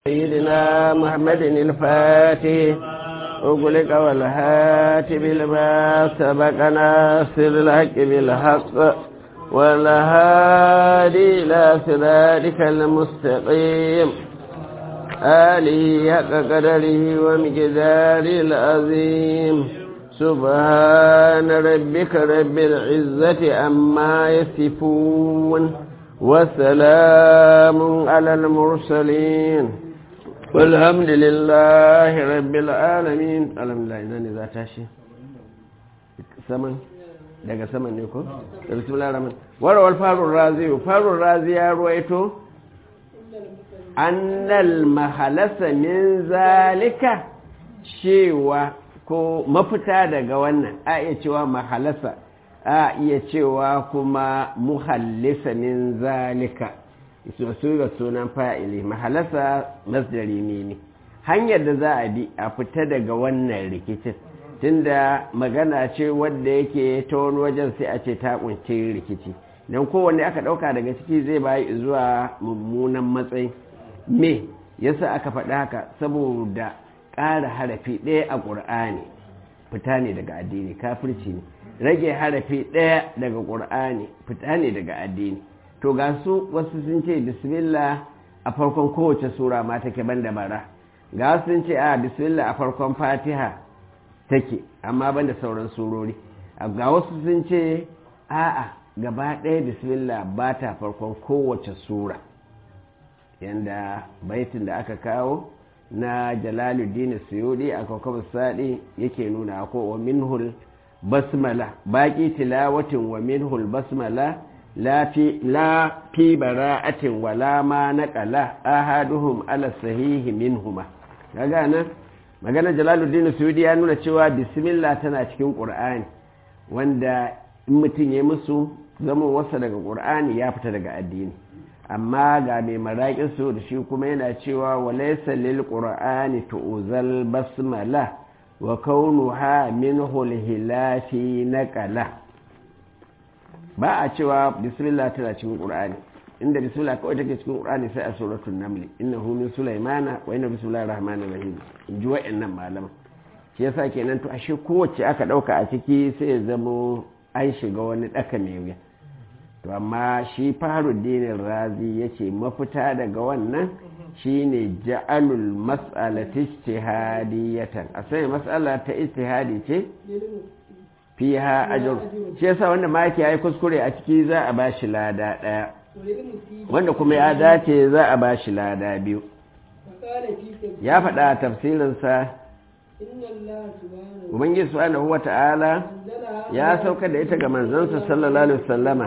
سيدنا محمد الفاتح أغلق والهاتف لما سبق ناصر الحق بالحق والهادي إلى صراطك المستقيم آله حق قدره ومقدار العظيم سبحان ربك رب العزة عما يصفون وسلام على المرسلين والحمد لله رب العالمين الحمد لله ina ne za ta shi saman daga saman ne ko da bismillah rahman warawar farun razi farun razi ya ruwaito annal mahalasa min zalika cewa ko mafita daga wannan a iya cewa mahalasa a iya cewa kuma muhallisa min zalika su ga sunan fa'ili mahalasa masdari ne ne hanyar da za a bi a fita daga wannan rikicin tunda magana ce wadda yake ta wani wajen sai a ce ta kunce rikici don kowanne aka ɗauka daga ciki zai bayi zuwa mummunan matsayi me yasa aka faɗa haka saboda ƙara harafi ɗaya a ƙur'ani fita ne daga addini kafirci ne rage harafi ɗaya daga ƙur'ani fita ne daga addini to ga su wasu sun ce bismillah a farkon kowace sura ma take ban da bara ga wasu sun ce a bismillah a farkon fatiha take amma ban da sauran surori ga wasu sun ce a'a gaba ɗaya bismillah ba ta farkon kowace sura yanda baitin da aka kawo na jalaluddin suyudi a kwakwabar saɗi yake nuna ko wa minhul basmala baƙi tilawatin wa minhul basmala la fi bara'atin wala ma naqala ahaduhum ala sahihi minhuma kaga nan magana jalaluddin suyudi ya nuna cewa bismillah tana cikin qur'ani wanda in mutum ya musu zama wasa daga qur'ani ya fita daga addini amma ga mai maraƙin su da shi kuma yana cewa walaysa lil qur'ani tu'zal basmala wa kaunuha minhu al-hilafi naqala ba a cewa bismillah tana cikin qur'ani inda bismillah kawai take cikin qur'ani sai a suratul naml innahu min sulaymana wa inna bismillahir rahmanir rahim in ji wa'annan malama shi yasa kenan to ashe kowace aka dauka a ciki sai ya zamo an shiga wani daka mai wuya to amma shi faruddin razi yace mafita daga wannan shine ja'alul mas'alati ijtihadiyatan a sai mas'ala ta ijtihadi ce fiha ajr shi yasa wanda ma yake yayi kuskure a ciki za a bashi lada daya wanda kuma ya dace za a bashi lada biyu ya faɗa a tafsirinsa ubangiji subhanahu wata'ala ya sauka da ita ga manzansa sallallahu alaihi wasallama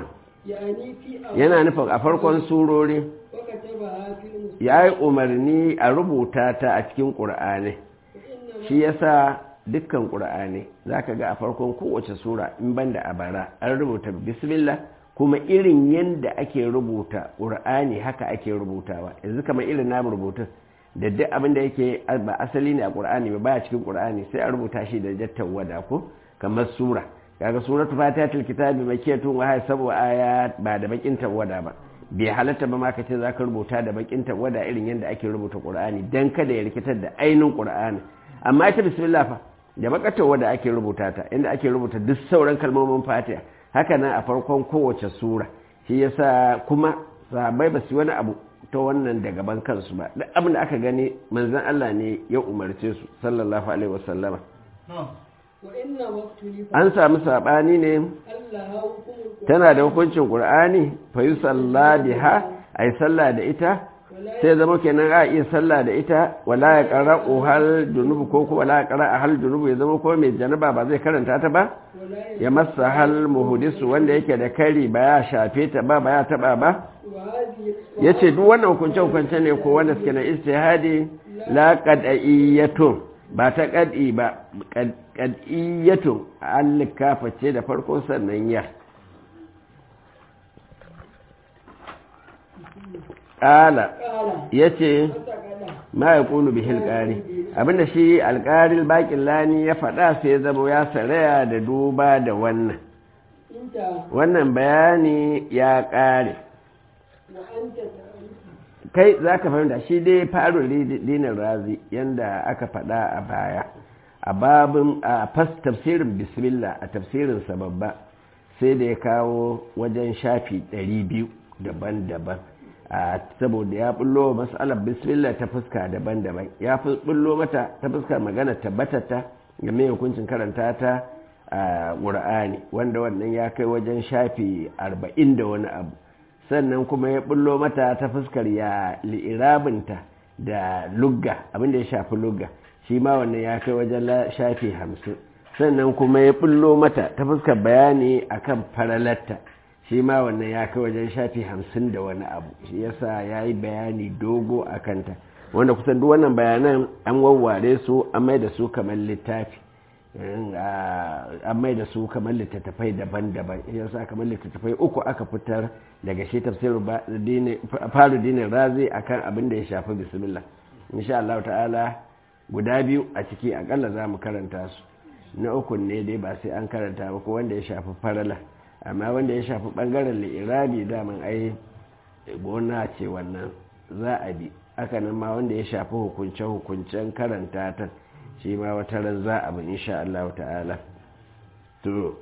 yana nufin a farkon surori ya yi umarni a rubuta ta a cikin ƙur'ani shi yasa dukkan ƙur'ani za ka ga a farkon kowace sura in banda a bara an rubuta bismillah kuma irin yadda ake rubuta ƙur'ani haka ake rubutawa yanzu kamar irin namu rubutun da duk abin da yake ba asali ne a ƙur'ani ba baya cikin ƙur'ani sai a rubuta shi da jattan wada ko kamar sura kaga suratu fatihatul kitabi makiyatun wa sabu aya ba da bakin tawada ba bai halatta ba ma ka ce zaka rubuta da bakin tawada irin yadda ake rubuta qur'ani dan kada ya rikitar da ainin qur'ani amma ita bismillah fa da bakar tawada ake rubuta ta inda ake rubuta duk sauran kalmomin fatiha haka nan a farkon kowace sura shi yasa kuma sahabbai ba su wani abu ta wannan da gaban kansu ba duk abin da aka gani manzon Allah ne ya umarce su sallallahu alaihi wasallama an samu saɓani ne tana da hukuncin ƙur'ani fa yi salla biha a yi salla da ita sai zama kenan a iya salla da ita wala ya ƙara hal junubu ko kuma wala ya ƙara a hal junubu ya zama ko mai janaba ba zai karanta ta ba ya masa hal muhudisu wanda yake da kari ba ya shafe ta ba ba ya taɓa ba ya ce duk wannan hukunce-hukunce ne ko wanda suke na istihadi la qad'iyyatun ba ta ƙad'i ba ƙad'iyyatun allikafa ce da farko sannan ya ƙala ya ce ma ya ƙunu bihil ƙari abinda shi alƙaril baƙin lani ya faɗa sai ya zama ya saraya da duba da wannan wannan bayani ya ƙare kai za ka fahimta shi dai faru dinin razi yadda aka faɗa a baya a babin a fas tafsirin bismillah a tafsirinsa babba sai da ya kawo wajen shafi 200 daban-daban a saboda ya bullo matsalar bismillah ta fuska daban-daban ya fi bullo mata ta fuskar magana tabbatata game hukuncin karanta ta a ƙur'ani wanda wannan ya kai wajen shafi 40 da wani abu sannan kuma ya bullo mata ta fuskar ya li'irabinta da lugga abinda ya shafi lugga shi ma wannan ya kai wajen shafi hamsin sannan kuma ya bullo mata ta fuskar bayani akan faralarta shi ma wannan ya kai wajen shafi hamsin da wani abu shi yasa ya yi bayani dogo a kanta wanda kusan duk wannan bayanan an wawware su an mai da su kamar littafi an mai da su kamar littattafai daban-daban yasa kamar littattafai uku aka fitar daga shi tafsirin faru dinin razi akan abin da ya shafi bismillah insha Allah ta'ala guda biyu a ciki akalla za mu karanta su na uku ne dai ba sai an karanta ba ko wanda ya shafi farala amma wanda ya shafi bangaren li'irabi daman ai gona ce wannan za a bi haka nan ma wanda ya shafi hukunce-hukuncen karanta ta shi ma wata ran za a bin insha Allah ta'ala to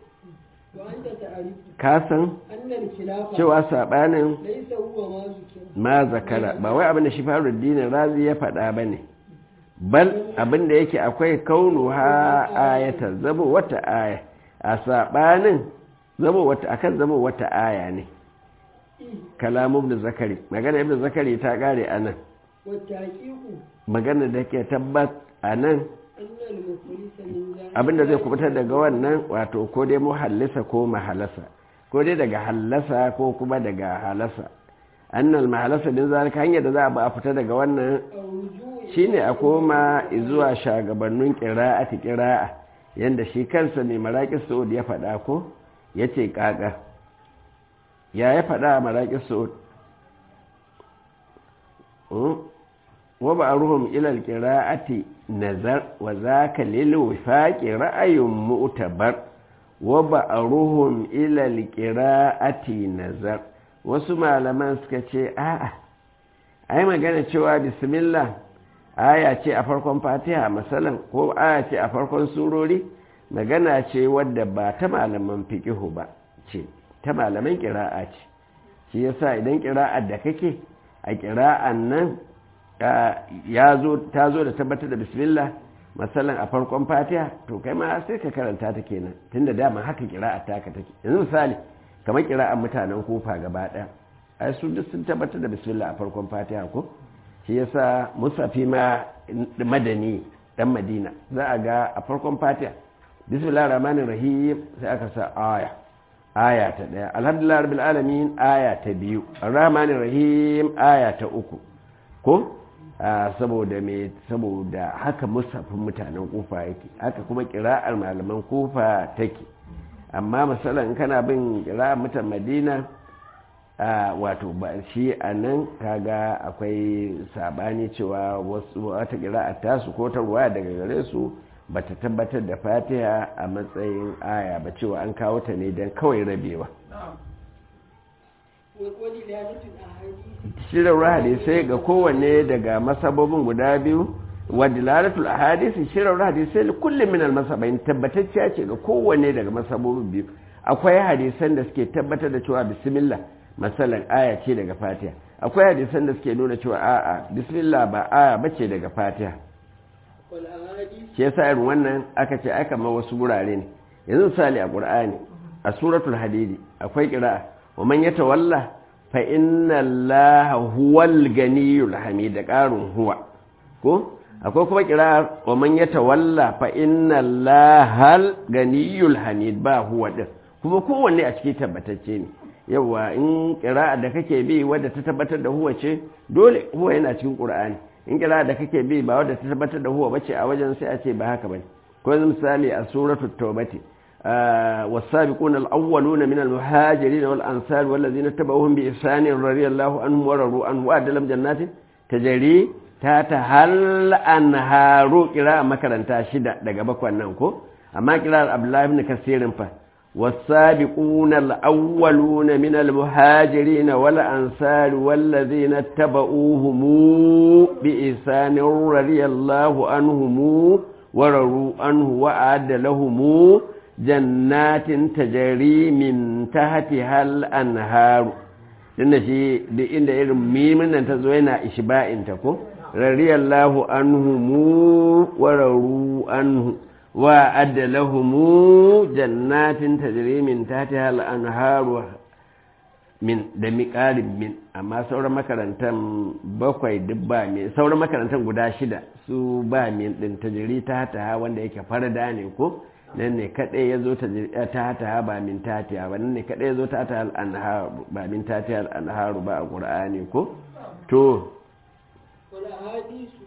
kasan cewa sabanin ma zakara ba wai abin da shi faru dinin razi ya faɗa ba ne bal abin da yake akwai kaunu ha ayata zama wata aya a sabanin zama wata akan zama wata aya ne kalamu ibn zakari magana ibn zakari ta kare anan magana da ke tabbat anan abinda zai kubutar daga wannan wato ko dai muhallisa ko mahalasa ko dai daga hallasa ko kuma daga halasa annal mahalasa din zalika hanyar da za a ba a fita daga wannan shine a koma zuwa shagabannin qira'ati qira'a yanda shi kansa ne maraqis saud ya faɗa ko yace kaka ya ya faɗa a maraqis saud wa ba'ruhum ila al-qira'ati nazar wa zaka lil wifaqi ra'ayun mu'tabar wa ba'ruhum ila al-qira'ati nazar wasu malaman suka ce a'a ai magana cewa bismillah aya ce a farkon fatiha masalan ko aya ce a farkon surori magana ce wadda ba ta malaman fiqihu ba ce ta malaman qira'a ce shi yasa idan qira'ar da kake a qira'an nan ya zo ta zo da tabbatar da bismillah masalan a farkon fatiha to kai ma sai ka karanta ta kenan tunda dama haka kira'a ta ka take yanzu misali kamar kira'an mutanen kofa gaba daya ai su duk sun tabbatar da bismillah a farkon fatiha ko shi yasa musafi ma madani dan madina za a ga a farkon fatiha bismillah rahmanir rahim sai aka sa aya aya ta daya alhamdulillah rabbil alamin aya ta biyu arrahmanir rahim aya ta uku ko saboda me saboda haka musafin mutanen kufa yake haka kuma kira'ar malaman kufa take amma misalan kana bin kira'ar mutan madina wato ba shi a nan kaga akwai sabani cewa wasu wata kira'ar tasu ko ta ruwa daga gare su ba ta tabbatar da fatiha a matsayin aya ba cewa an kawo ta ne don kawai rabewa shirin hadisai ga kowanne daga masabobin guda biyu wadilalatul ahadisi shirin hadisai da kullum min almasabain tabbatacciya ce ga kowanne daga masabobin biyu akwai hadisan da suke tabbatar da cewa bismillah masalan aya ce daga fatiha akwai hadisan da suke nuna cewa a'a bismillah ba aya bace daga fatiha shi yasa irin wannan aka ce aka ma wasu gurare ne yanzu misali a qur'ani a suratul hadidi akwai qira'a wa man yatawalla fa inna allaha huwal ganiyul hamid da qarun huwa ko akwai kuma qira'a wa man yatawalla fa inna allahal ganiyul hamid ba huwa din kuma kowanne a cikin tabbatacce ne yawa in qira'a da kake bi wadda ta tabbatar da huwa ce dole huwa yana cikin qur'ani in qira'a da kake bi ba wadda ta tabbatar da huwa bace a wajen sai a ce ba haka bane ko misali a suratul tawbati والسابقون الأولون من المهاجرين والأنصار والذين اتبعوهم بإحسان رضي الله عنهم ورضوا عنه وأعد لهم جنات تجري تحتها الأنهار قراءة مكرنتا شدة daga bakwan nan ko amma kirar Abdullahi ibn Kasir fa والسابقون الأولون من المهاجرين والأنصار والذين اتبعوهم بإحسان رضي الله عنهم ورروا عنه وأعد لهم جنات تجري من تحتها الأنهار tunda shi da inda irin mimin nan ta zo yana ishba'inta ko radiyallahu anhu mu wararu anhu wa adda lahumu jannatin tajri min tahtiha al-anharu min da miqarin min amma sauran makarantan bakwai duk ba min sauran makarantan guda shida su ba min din tajri ta ta wanda yake farda ne ko nan ne kadai yazo ta ta ba min tatiya ba nan ne kadai yazo ta ta al-anharu ba min tatiya al-anharu ba a qur'ani ko to wala hadisu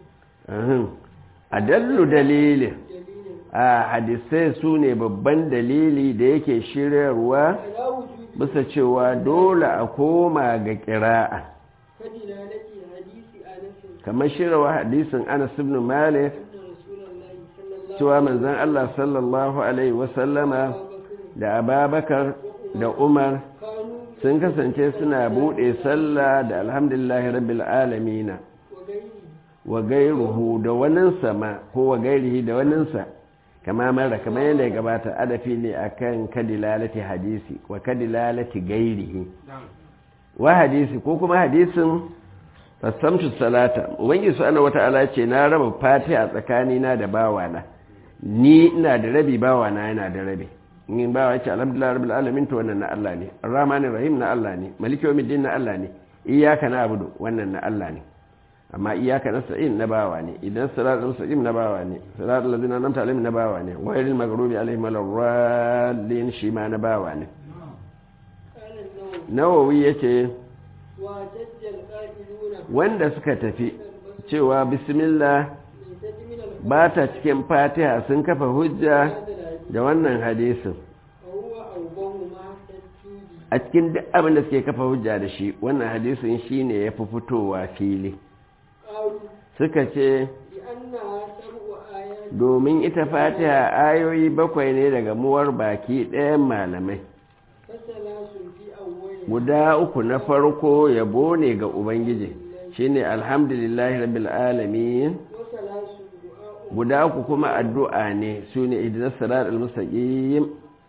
adallu dalilin a hadisai su ne babban dalili da yake shiryarwa ala wujubi bisa cewa dole a koma ga ƙira'a kadilalati hadisi anas kamar shiryawa hadisin anas ibn malik anna rasulullahi sallallahu cewa manzon Allah sallallahu alaihi wasallama alaihi wasallam da ababakar da umar kanu sun kasance suna buɗe sallah da alhamdulillahi rabbil alamina wa gairi wa gairuhu da waninsa ma ko wa gairihi da waninsa kama mara kamar yadda ya gabata adafi ne akan kadilalati hadisi wa kadilalati gairihi wa hadisi ko kuma hadisin fasamtu salata ubangi subhanahu wata'ala ce na raba fatiha tsakanina da bawana ni ina da rabi bawana yana da rabi in bawa yace alhamdulillah rabbil alamin to wannan na Allah ne arrahmanir rahim na Allah ne maliki yawmiddin na Allah ne iyyaka na'budu wannan na Allah ne amma iyyaka nasta'in na bawa ne idan siratal mustaqim na bawa ne siratal ladzina an'amta alaihim na bawa ne ghayril maghdubi alaihim waladdallin shi ma na bawa ne kana nawa nawawi yace wa tajjal qa'iluna wanda suka tafi cewa bismillah min tajmin al ba ta cikin fatiha sun kafa hujja da wannan hadisin fa huwa awbahu ma tajjudi a cikin duk abin da suke kafa hujja da shi wannan hadisin shine ya fi fitowa fili qalu suka ce bi annaha sab'u ayat domin ita fatiha ayoyi bakwai ne daga muwar baki ɗayan malamai fasalasun fi awwali guda uku na farko yabo ne ga ubangiji shine alhamdulillahi rabbil alamin wa salasun du'a guda uku kuma addu'a ne su ne idinas sirat al-mustaqim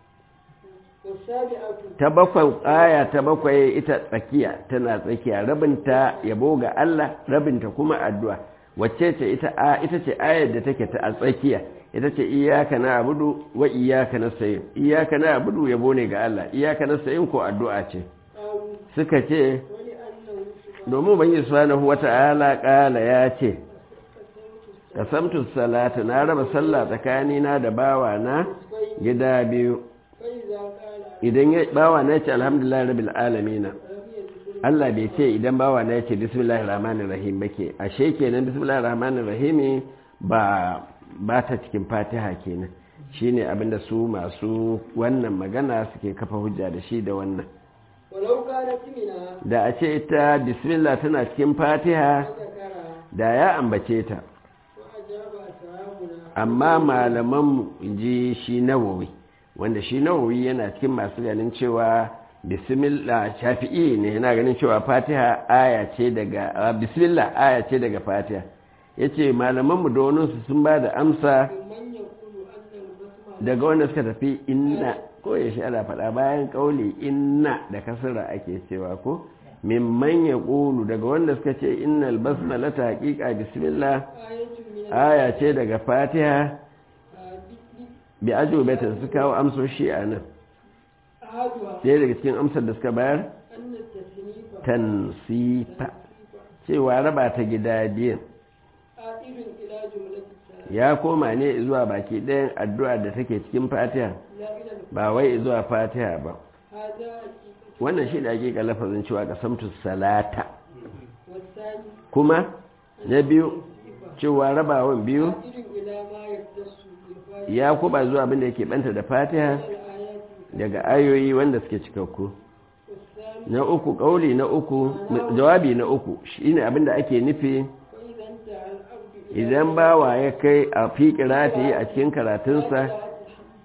wa sabi'atu ta bakwai aya ta bakwai ita tsakiya tana tsakiya rabinta yabo ga Allah rabinta kuma addu'a wacce ce ita a ita ce ayar da take ta a tsakiya ita ce iyyaka na'budu wa iyyaka nasta'in iyyaka na'budu yabo ne ga Allah iyyaka nasta'in ko addu'a ce qalu suka ce wa li annahu domin ubangiji subhanahu wata'ala kala ya ce kasamtu salata na raba sallah tsakanina da bawana gida biyu fa idza qala idan ya bawana ya ce alhamdulillah rabbil alamin lam yadkhul Allah bai ce idan bawa na yace bismillahir rahmanir rahim bake ashe kenan bismillahir rahmanir rahim ba ba ta cikin Fatiha kenan shine abinda su masu wannan magana suke kafa hujja da shi da wannan walau kanat mina da a ce ita bismillah tana cikin Fatiha zakara da ya ambace ta wa ajaba ashabuna amma malaman ji shi nawawi wanda shi nawawi yana cikin masu ganin cewa bismillah shafi'i ne yana ganin cewa fatiha aya ce daga ah, bismillah aya ce daga fatiha yace malaman mu da wani su sun ba da amsa man yaqulu anna al-basmala daga wanda suka tafi inna ko ya shi ana faɗa bayan kauli inna da kasra ake cewa ko mimman ya ƙulu daga wanda suka ce innal basmala ta haƙiƙa bismillah ayatun min aya ce daga fatiha al-hadith bi ajubatin su kawo amsoshi a nan ahaduha ɗaya daga cikin amsar da suka bayar anna tasnifa tansifa cewa raba ta gida biyan a'idun ila jumlati salat ya koma ne zuwa baki ɗayan addu'a da take cikin fatiha la ila ba wai zuwa fatiha ba hada haqiqatu wannan shi da ake lafazin cewa kasamtu salata wasani kuma na biyu cewa rabawan biyu a'idun ila ma yaktasu bil fatiha ya kuba zuwa abin da yake banta da fatiha al-ayati daga ayoyi wanda suke cikakku wasani na uku kauli na uku jawabi na uku shine abin da ake nufi fa idan ta al-abdu idan bawa ya kai a fi kirati a cikin karatunsa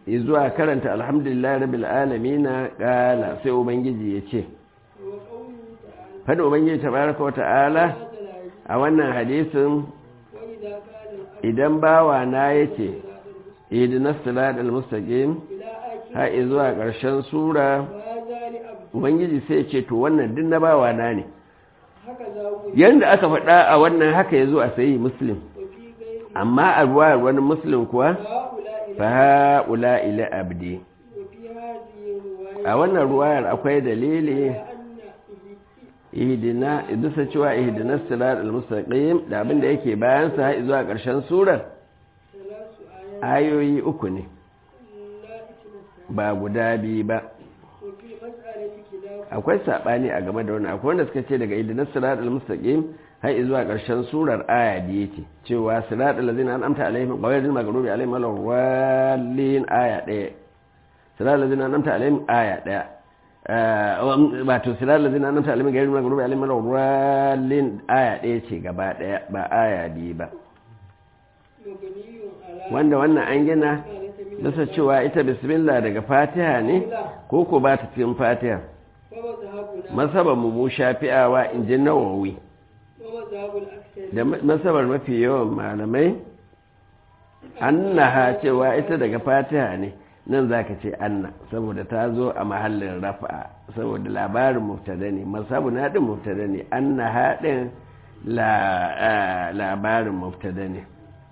zuwa karanta alhamdulillah rabbil alamin kala sai ubangiji ya ce وقوله تعالى fada ubangiji tabaraka wata'ala هذا الحديث a wannan hadisin وإذا قال الأب idan bawa na yace إلى ihdinas siratal mustaqim آخر har zuwa ƙarshen sura وهذا لأبد ubangiji sai ya ce to wannan din na bawa na ne هكذا هو yanda aka faɗa a wannan haka yazo a sayi muslim وفي غير amma a ruwayar wani muslim kuwa هؤلاء fa haula ila abdi وفي هذه الرواية a wannan ruwayar akwai dalili أن ihdina idusa cewa ihdinas siratal mustaqim da abin da yake bayan sa har zuwa ƙarshen surar ثلاث آيات ayoyi uku ne لا إثم ba guda biyu ba وفي مسألة خلاف akwai sabani a game da wannan akwai wanda suka ce daga ihdinas siratal mustaqim har zuwa ƙarshen surar aya da yake cewa siratal ladzina an'amta alaihim ghayril maghdubi alaihim waladdallin aya ɗaya siratal ladzina an'amta alaihim aya ɗaya wato siratal ladzina an'amta alaihim ghayril maghdubi alaihim waladdallin aya ɗaya ce gaba ɗaya ba aya biyu ba مبني على wanda wannan an gina مسألة من bisa cewa ita bismillah daga fatiha ne ko ko ba ta cikin fatiha ومذهبنا masabar mu mu shafi'awa in ji nawawi ومذهب الأكثر da masabar mafi yawan malamai annaha cewa ita daga fatiha ne nan zaka ce anna saboda ta zo a mahallin rafa saboda labarin mubtada ne masabu na din mubtada ne annaha din la labarin mubtada ne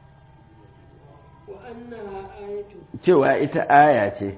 وأنها آية cewa ita aya ce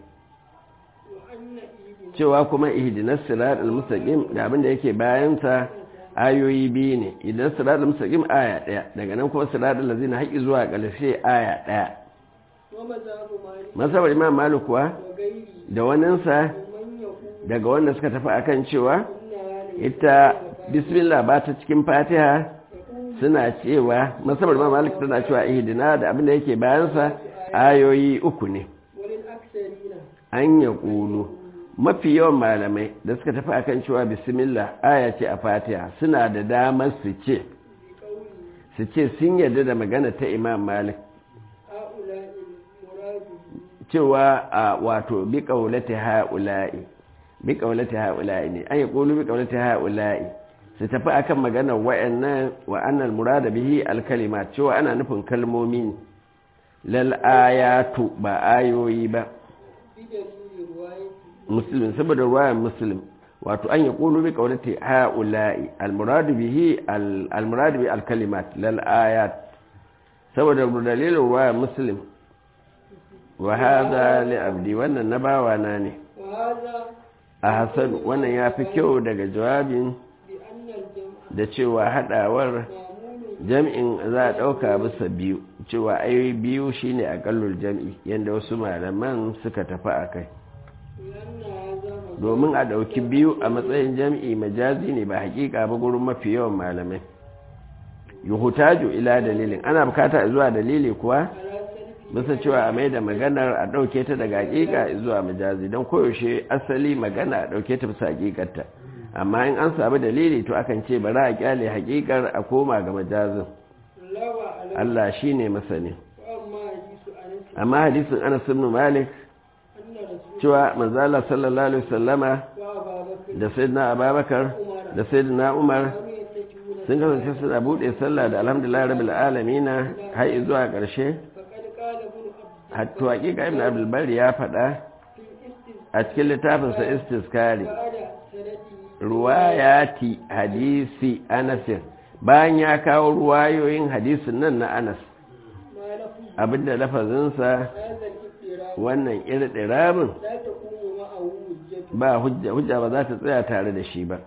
وأن إيدنا cewa kuma ihdinas siratal mustaqim da abin da yake bayan sa ayoyi biyu ne idan siratal mustaqim aya daya daga nan kuma siratal ladzina haqqi zuwa ƙarshe aya daya ومذهب مالك masabar imam malik kuwa وغيره da waninsa ومن يقول daga wanda suka tafi akan cewa إنها ليست ita bismillah ba ta cikin fatiha يقول suna cewa masabar imam malik tana cewa ihdina da abin da yake bayan sa ayoyi uku ne وللأكثرين an ya ƙulu mafi yawan malamai da suka tafi akan cewa bismillah aya ce a fatiha suna da damar su ce بقوله su ce sun yarda da magana ta imam malik هؤلاء المراد cewa a wato bi ƙaulati ha'ula'i bi ƙaulati ha'ula'i ne an yi ƙulu bi ƙaulati ha'ula'i su tafi akan maganar wa'annan wa annal murada bihi alkalima cewa ana nufin kalmomi ne lal ayatu ba ayoyi ba بدليل رواية muslim saboda ruwayan muslim wato an yi ƙulu bi ƙaunati ha'ula'i almuradu bihi almuradu bi alkalimat lal ayat saboda dalilin ruwayan muslim wa hadha li abdi wannan na bawa na ne وهذا a hasan wannan ya fi kyau daga jawabin بأن الجمع da cewa hadawar معمول jam'in za a ɗauka bisa biyu cewa ayoyi biyu shine aƙallul jam'i yadda wasu malaman suka tafi a kai لأن هذا مذهب domin a ɗauki biyu a matsayin jam'i majazi ne ba hakika ba gurin mafi yawan malamai yuhutaju ila dalilin ana bukata zuwa dalili kuwa على سلف bisa cewa a mai da maganar a ɗauke ta daga hakika zuwa majazi don koyaushe asali magana a ɗauke ta bisa hakikarta amma in an samu dalili to akan ce bari a kyale hakikar a koma ga majazin لا وعلى Allah shine masani وأما حديث أنس amma hadisin Anas ibn Malik أن رسول cewa manzo Allah sallallahu alaihi wasallama وأبا بكر da sayyidina Abubakar عمر da sayyidina Umar كانوا يتكئون sun kasance suna buɗe sallah da alhamdulillah rabbil alamina har zuwa ƙarshe فقد قال ابن عبد hatto hakika ibn abdul bari ya faɗa في الاستثناء a cikin littafinsa istiskari بعد سنته ruwayati hadisi anasin bayan ya kawo ruwayoyin hadisin nan na anas ما لفظ abinda lafazinsa هذا الاضطراب wannan irɗirabin لا تقوم معه حجة ba hujja hujja ba za ta tsaya tare da shi ba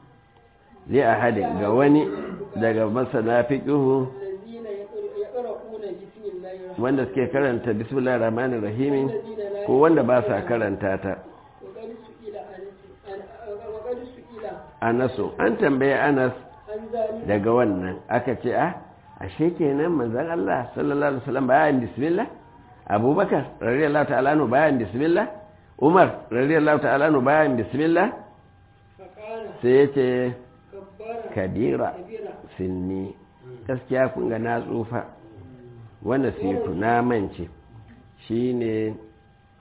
zai a hadin ga wani daga masana fiƙihu الذين يقر- يقرؤون بسم الله الرحمن wanda suke karanta bismillah rahmanir rahimin الذين لا ko wanda ba sa karanta ta وقد سئل أنس عن- وقد سئل anasu an tambaye anas عن ذلك daga wannan aka ce a ashe kenan manzon Allah sallallahu alaihi wasallam bayan bismillah abubakar radiyallahu ta'ala anhu bayan bismillah umar radiyallahu ta'ala anhu bayan bismillah فقال sai yace كبر kadira كبيرا sinni gaskiya kun ga na tsufa wanda situ na mance shine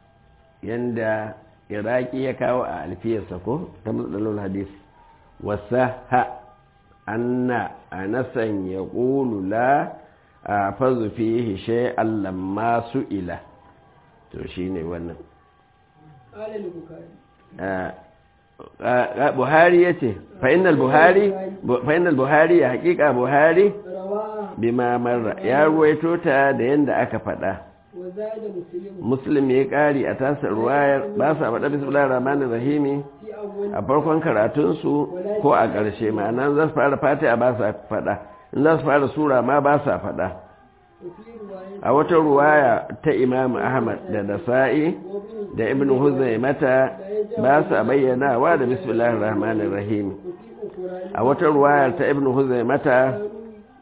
yanda iraki ya kawo a alfiyarsa ko ta matsalolin hadisi wasa ha anna anasan ya ƙulu la a fazu fihi shay'an lamma ila to shine wannan قال البخاري buhari ya ce fa'inal buhari fa'inal buhari ya hakika buhari رواه bima marra ya ruwaito ta da yadda aka faɗa وزاد مسلم muslim ya ƙari a tasar ruwayar ba sa faɗa bismillah rahmanir rahimi في أول a farkon karatunsu ko a ƙarshe ma'ana za su fara fatiha ba sa faɗa in za su fara sura ma ba sa faɗa وفي رواية a wata ruwaya ta imam ahmad da nasa'i وابن da ibn huzaimata ba sa bayyanawa da bismillahir rahmanir rahim وفي أخرى a wata ruwayar ta ibn huzaimata كانوا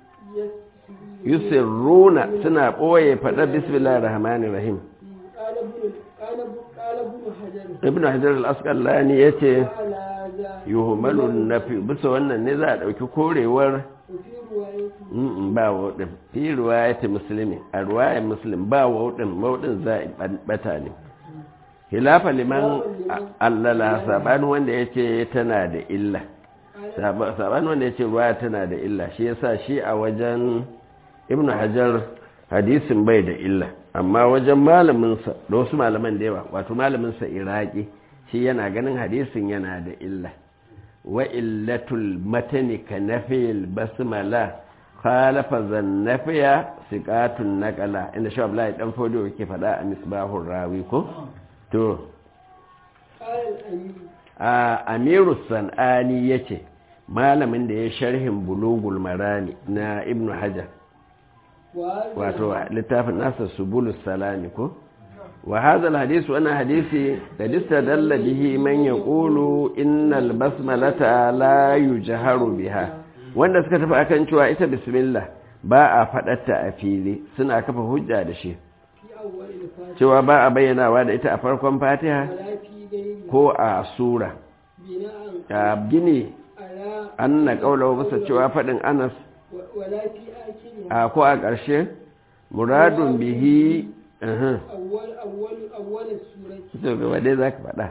يسرون yusirruna suna ɓoye faɗa bismillahir rahmanir rahim قال ابن قال ابن قال ابن حجر ibn hajar al-asqalani yace على ذا yuhmalun nafi bisa wannan ne za a ɗauki korewar وفي رواية Mm, ba waɗin fi ruwayati musulmi a ruwayar muslim ba waɗin waɗin za a bata ne hilafa liman allala saɓani wanda ya ce tana da illa قال saɓani wanda ya ce ruwaya tana da illa shi yasa shi a wajen ibn hajar hadisin bai da illa amma wajen malaminsa da wasu malaman da yawa wato malaminsa iraki shi yana ganin hadisin yana da illa wa illatul matani ka nafil basmala khalafa zannafiya siqatun naqala inda shi Abdullahi dan fodo yake faɗa a misbahur rawi ko to قال الأمير a amiru sanani yace malamin da ya sharhin bulugul marami na ibnu hajar وهذا wato littafin nasa subulus salami ko wa hadha alhadith wa hadisi qad istadalla bihi man yaqulu innal basmalata la yujharu biha wanda suka tafi akan cewa ita bismillah ba a faɗarta a fili suna kafa hujja da shi في أول الفاتحة cewa ba a bayyanawa da ita a farkon fatiha ولا في غيرها ko a sura بناء a gini على an na ƙaunar bisa cewa faɗin anas و- ولا في آخرها a ko a ƙarshe muradun bihi uhum. أول أول أول السورة to gaba dai za ka faɗa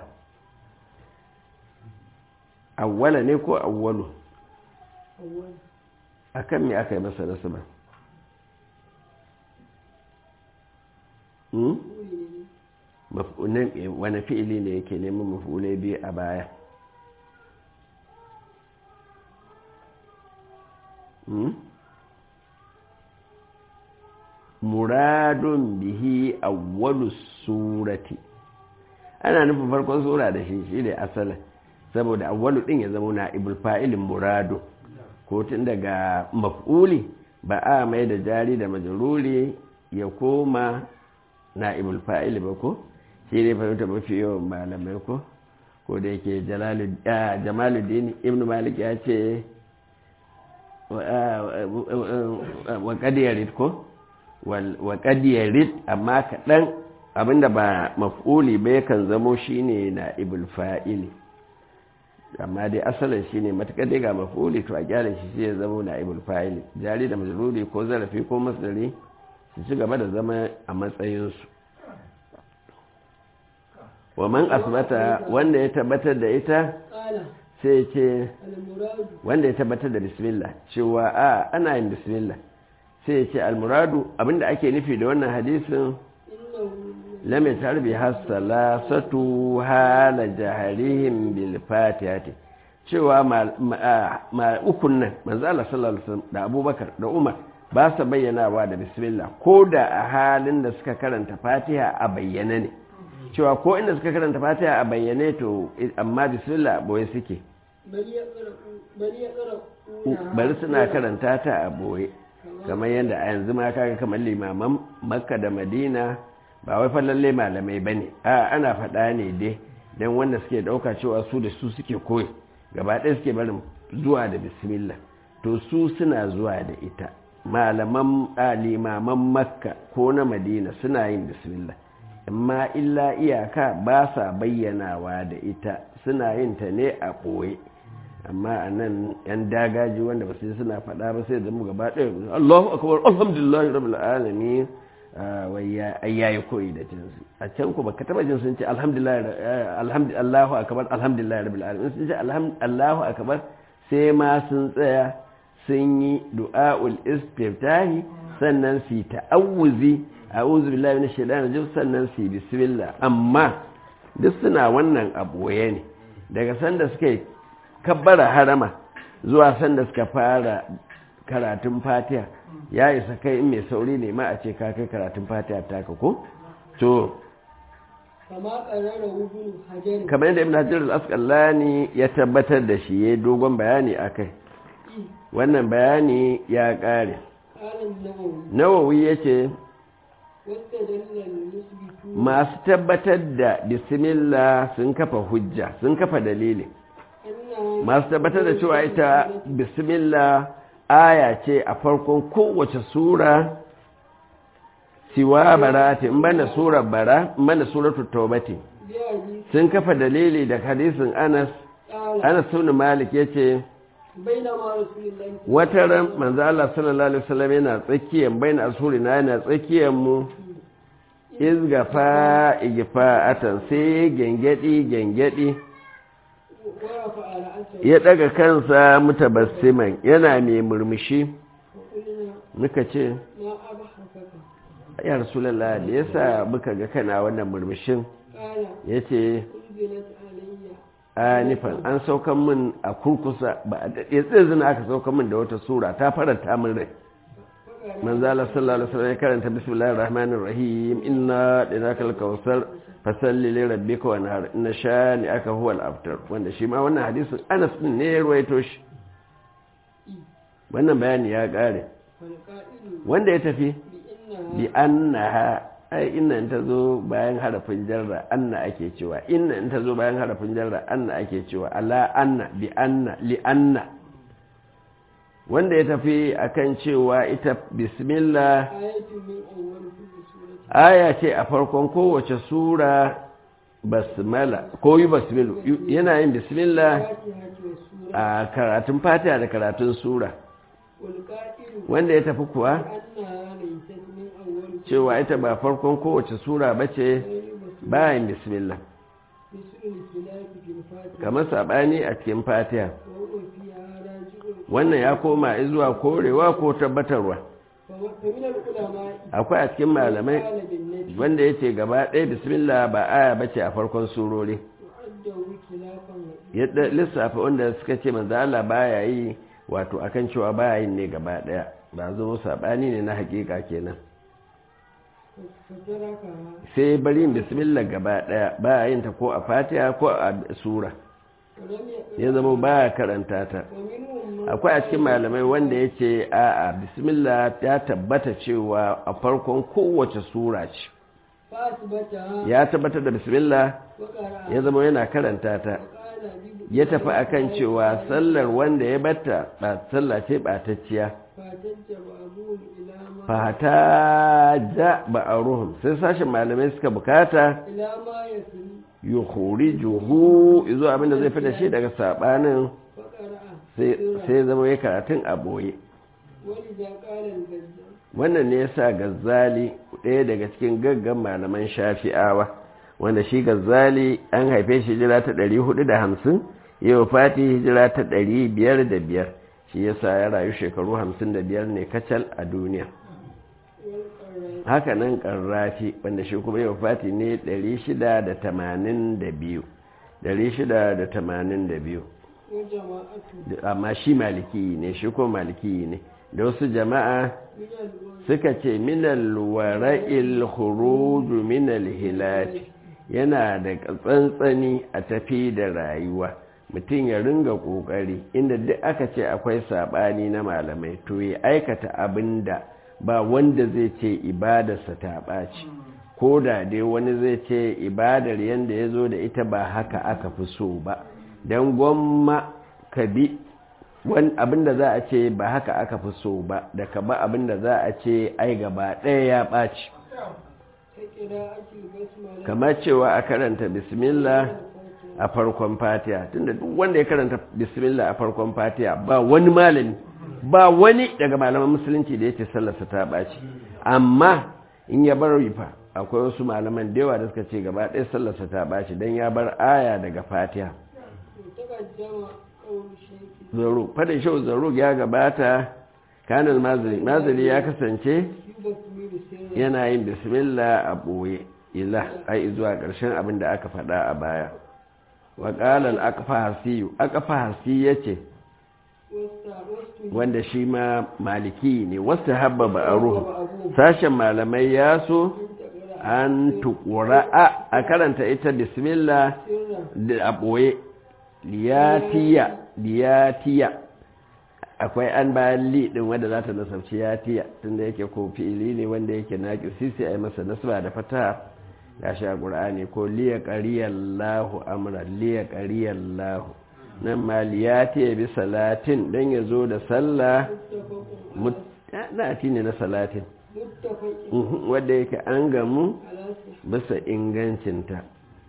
awwala ne ko awwalu أول a kan me aka yi masa nasaba Hmm? قولي Maf'ulan- eh, wani fi'ili ne yake neman maf'ulai biyu a baya Hmm? muradun bihi awwalu surati ana nufin farkon sura da shi shi ne asalin saboda awwalu din ya zama na ibul fa'ilin muradu ko tun daga maf'uli ba a mai da jari da majruri ya koma na ibul fa'ili ba ko shi ne fahimta mafi yawan malamai ko ko da yake Jalalu- ah, jamaluddin ibn malik ya ce wa- ah, wa- wa kadiyarit ko Wal- wa kadiyarit amma kaɗan abinda ba maf'uli ba yakan zamo shine na ibul fa'ili amma dai asalin shine matuƙar dai ga maf'uli to a gyara shi sai ya zamo na ibul fa'ili jari da majruri ko zarafi ko masdari su ci gaba da zama a matsayinsu wa man asbata wanda ya tabbatar da ita قال sai ya ce المراد wanda ya tabbatar da bismillah cewa a ana yin bismillah sai ya ce almuradu abinda ake nufi da wannan hadisin إنه lam yatarbi hasalasatu hala jaharihim bil fatihati cewa ma- ma ma- ukun nan manzo Allah sallallahu alaihi wasallam da Abubakar da Umar ba sa bayyanawa da bismillah ko da a halin da suka karanta Fatiha a bayyane ne cewa ko inda suka karanta Fatiha a bayyane to amma bismillah boye suke بل يقرأ بل يقرأ bari suna karanta ta a boye kamar yadda a yanzu ma kaga kamar limaman makka da madina ba wai fa lalle malamai bane a ana faɗa ne dai dan wanda suke ɗauka cewa su da su suke koyi gaba ɗaya suke barin zuwa da bismillah to su suna zuwa da ita malaman a limaman makka ko na madina suna yin bismillah amma illa iyaka ba sa bayyanawa da ita suna yin ta ne a ɓoye amma a nan yan dagaji wanda ba sai suna faɗa ba sai zama gaba ɗaya Allahu akbar alhamdulillah rabbil alamin wai ya yi koyi da jinsu a can ku baka taba jin sun ce alhamdulillah akabar alhamdulillah rabbil alamin sun ce allahu akabar sai ma sun tsaya sun yi du'a'ul istiftahi sannan su ta'awuzi a'udhu billahi minash shaitanir rajim sannan su bismillah amma duk suna wannan abuwaye ne daga sanda suka yi kabbara harama zuwa sanda suka fara karatun fatiha ya isa kai in mai sauri ne ma a ce ka kai karatun fatiha taka ko to kamar yadda ibn hajjar al-asqalani ya tabbatar da shi yayi dogon bayani akai wannan bayani ya kare nawawi yace masu tabbatar da bismillah sun kafa hujja sun kafa dalili masu tabbatar da cewa ita bismillah aya ce a farkon kowace sura siwa barati in banda surar bara in banda suratul taubati sun kafa dalili da hadisin Anas Anas ibn Malik yace wata ran manzo Allah sallallahu alaihi wasallam yana tsakiyar bayin asuri na yana tsakiyar mu izgafa igfa'atan sai gengedi gengedi ya daga kansa mutabassiman yana mai murmushi muka ce ya rasulallah da yasa muka ga kana wannan murmushin ya ce nifan an saukan min a kurkusa ba a daɗe zina aka saukan min da wata sura ta faranta min rai manzala sallallahu alaihi wasallam ya karanta bismillahir rahmanir rahim inna dinakal kawsar fasalli li rabbika wanhar inna shani aka huwa al-abtar wanda shi ma wannan hadisin Anas din ne ya ruwaito shi wannan bayani ya kare wanda ya tafi bi annaha ai inna in tazo bayan harafin jarra anna ake cewa inna in tazo bayan harafin jarra anna ake cewa ala anna bi anna li anna wanda ya tafi akan cewa ita bismillah aya ce a farkon kowace sura basmala ko yi basmilu yana yin bismillah a karatun fatiha da karatun sura wanda ya tafi kuwa cewa ita ba farkon kowace sura ba ce bayan bismillah kamar saɓani a cikin fatiha wannan ya koma zuwa korewa ko tabbatarwa akwai a cikin malamai wanda ya ce gaba ɗaya bismillah ba aya ba ce a farkon surori yadda lissafa wanda suka ce manzala baya yi wato akan cewa baya yin ne gaba ɗaya ba zo saɓani ne na hakika kenan sai bari yin bismillah gaba ɗaya baya yin ta ko a fatiha ko a sura ya zama baya karanta ta akwai a cikin malamai wanda ya ce a'a bismillah ya tabbata cewa a farkon kowace sura ce ya tabbatar da bismillah ya zama yana karanta ta ya tafi akan cewa sallar wanda ya batta ba sallah ce batacciya fata ja ba a ruhun sai sashen malamai suka bukata yuhuri juhu izo abinda zai fi da shi daga sabanin sai zama ya karatun a boye wannan ne yasa gazzali ɗaya daga cikin gaggan malaman shafi'awa wanda shi gazzali an haife shi hijira ta 450 yau fati hijira ta 505 shi yasa ya rayu shekaru 55 ne kacal a duniya haka nan ƙarrafi wanda shi kuma yau fati ne 682 682 amma shi maliki ne shi ko maliki ne da wasu jama'a suka ce minal wara'il khuruju minal hilati yana da tsantsani a tafi da rayuwa mutum ya ringa kokari inda duk aka ce akwai sabani na malamai to ya aikata abin da ba wanda zai ce ibadarsa ta ɓaci ko da dai wani zai ce ibadar yadda ya zo da ita ba haka aka fi so ba don gwamma ka bi abinda za a ce ba haka aka fi so ba da ka ba abinda za a ce ai gaba ɗaya ya ɓaci kamar cewa a karanta bismillah a farkon fatiha tunda duk wanda ya karanta bismillah a farkon fatiha ba wani malami ba wani daga malaman musulunci da ya ce sallarsa ta ɓaci amma in ya bar fa akwai wasu malaman da yawa da suka ce gaba ɗaya sallarsa ta ɓaci don ya bar aya daga fatiha تقدم قول الشيخ zaro fadin shau zaro ya gabata kanal mazali mazali ya kasance يبكمل سرا yana yin bismillah a ɓoye ila ai zuwa ƙarshen abin da aka faɗa a baya wa ƙalal akfahasiyu akfahasi ya ce واستعوذت wanda shi ma maliki ne wasu habba ba a ruhu أبوه sashen malamai ya so an tukura a karanta ita bismillah سرا da a ɓoye liyatiya liyatiya akwai an bayan li ɗin wanda za ta nasarci yatiya tunda yake ko fi'ili ne wanda yake naƙi sisi a yi masa nasba da fata ya sha ƙur'ani ko liya ƙariyallahu amra liya ƙariyallahu nan ma liyatiya bi salatin don ya zo da sallah متفق nati ne na salatin متفق Mhm, wadda yake an gamu على صحة bisa ingancinta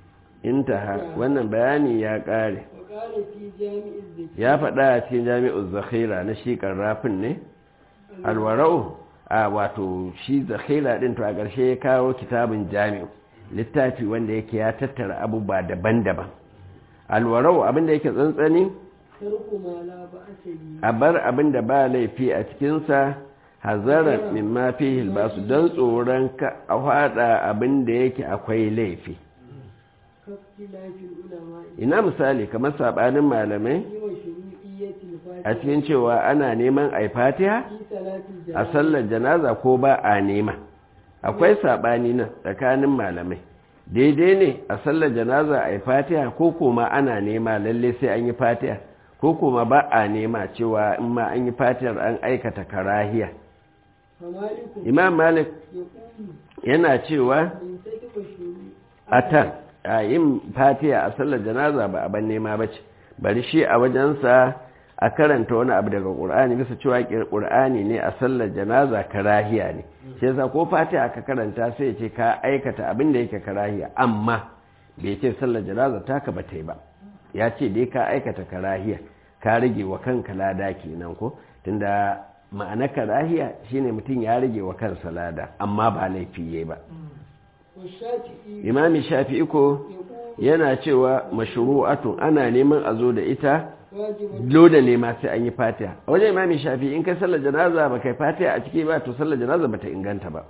intaha wannan bayani ya ƙare وقال في جامع الذكر ya faɗa a cikin jami'ul zakhira na shi rafin ne alwara'u a wato shi zakhira ɗin to a ƙarshe ya kawo kitabin jami'u littafi wanda yake ya tattara abubuwa daban-daban alwara'u abinda yake tsantsani ترك ما لا بأس به a bar abinda ba laifi a cikinsa hazaran mimma fihi basu don tsoron ka a faɗa abinda yake akwai laifi كاختلاف العلماء ina misali kamar saɓanin malamai في مشروعية a الفاتحة cikin cewa ana neman a fatiha في صلاة a الجنازة sallar janaza ko ba a nema akwai saɓani nan tsakanin malamai daidai ne a sallar janaza a yi fatiha ko kuma ana nema lalle sai an yi fatiha ko kuma ba a nema cewa in ma an yi fatihar an aikata karahiya فمالك imam malik يقول yana cewa من سيد مشروع a tan a yin fatiha a sallar janaza ba a ban nema ba ce bari shi a wajensa a karanta wani abu daga ƙur'ani bisa cewa ƙur'ani ne a sallar janaza karahiya ne shi yasa ko fatiha aka karanta sai ya ce ka aikata abin da yake karahiya amma bai ce sallar janaza taka ba ta yi ba ya ce dai ka aikata karahiya ka rage wa kanka lada kenan ko tunda ma'ana karahiya shine mutum ya rage wa kansa lada amma ba laifi yayi ba والشافعي imami shafi'i ko يقول yana cewa mashru'atun ana neman a zo da ita واجب dole ne ma sai an yi fatiha a wajen imami shafi'i in kai sallar janaza ba kai fatiha a ciki ba to sallar janaza ba ta inganta ba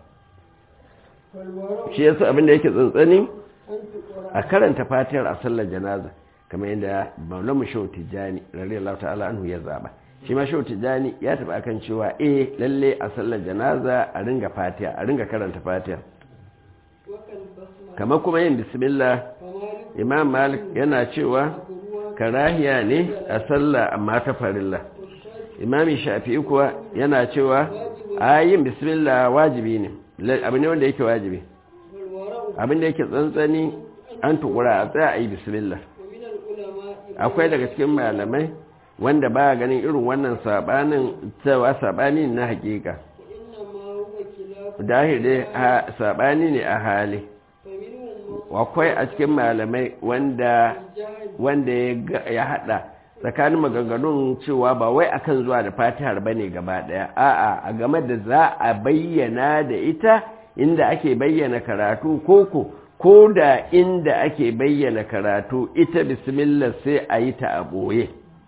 والورع shi yasa abin da yake tsantsani أن تقرأ a karanta fatihar a sallar janaza kamar yadda maulamu shehu tijjani radiyallahu ta'ala anhu ya zaba shi ma shehu tijjani ya taɓa akan cewa eh lalle a sallar janaza a ringa fatiha a ringa karanta fatiha وكالبسمة kamar kuma yin bismillah فمالك imam malik yana cewa أبروها karahiya ne a sallah amma ta farilla والشافعي imami shafi'i kuwa yana cewa a yin bismillah wajibi ne La- abu ne wanda yake wajibi والورع abin da yake tsantsani an tukura a tsaya a yi bismillah ومن العلماء akwai daga cikin malamai wanda ba ganin irin wannan sabanin cewa sabani na hakika وإنما هو خلاف dahir dai ha- sabani ne a hali فمنهم من akwai a cikin malamai wanda الجهل wanda ya ga- ya hada tsakanin maganganun cewa ba wai akan zuwa da fatihar bane gaba daya a'a a game da za a bayyana da ita inda ake bayyana karatu koko ko da inda ake bayyana karatu ita bismillah sai a yi ta a boye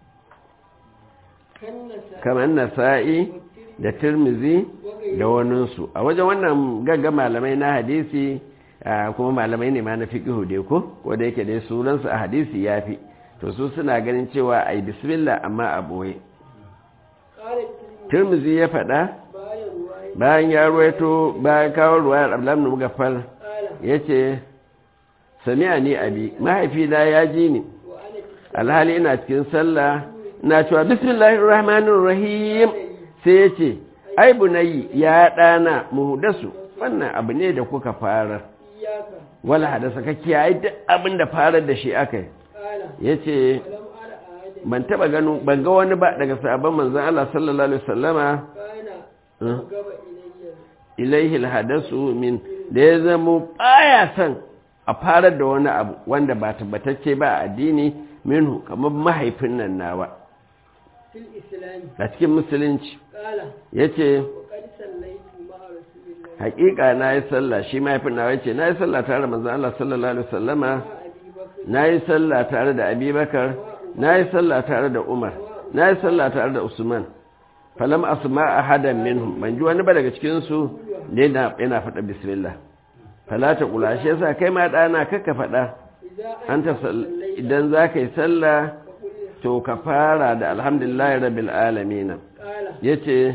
كالنساء kamar nasa'i da tirmizi da waninsu a wajen wannan gagga malamai na hadisi ah, kuma malamai ne ma na fiqhu dai ko ko da yake dai sunansu a hadisi yafi to su suna ganin cewa ai bismillah amma a boye قال الترمذي tirmizi ya faɗa بايا رواية bayan ya ruwaito bayan kawo ruwayar abdullahi ibn mugaffal قال yace sami'a ni abi mahaifina ya ji ni وأنا alhali ina cikin sallah ina cewa bismillahir rahmanir rahim sai yace ai bunayi ya dana muhdasu wannan abu ne da kuka fara إياك wala hadasa ka kiyaye duk abin da farar da shi akai قال yace ولم أرى أحدا ban taba gano ban ga wani ba daga sahabban manzon Allah sallallahu alaihi wasallama كان أه. أقرب إلي ilaihi alhadasu min da ya zamo baya son a farar da wani abu wanda ba tabbatacce ba a addini minhu kamar mahaifin nan nawa في الإسلام a cikin musulunci قال yace وقد صليت مع رسول الله haƙiƙa na yi sallah shi mahaifin na yace na yi sallah tare da manzon Allah sallallahu alaihi wasallama na yi sallah tare da abubakar na yi sallah tare da umar na yi sallah tare da usman falam asma ahadan minhum ban ji wani ba daga cikin su ne yana faɗa bismillah fala ta kula shi yasa kai ma ɗana kakka faɗa an ta idan za ka yi sallah to ka fara da alhamdulillah rabbil alamin yace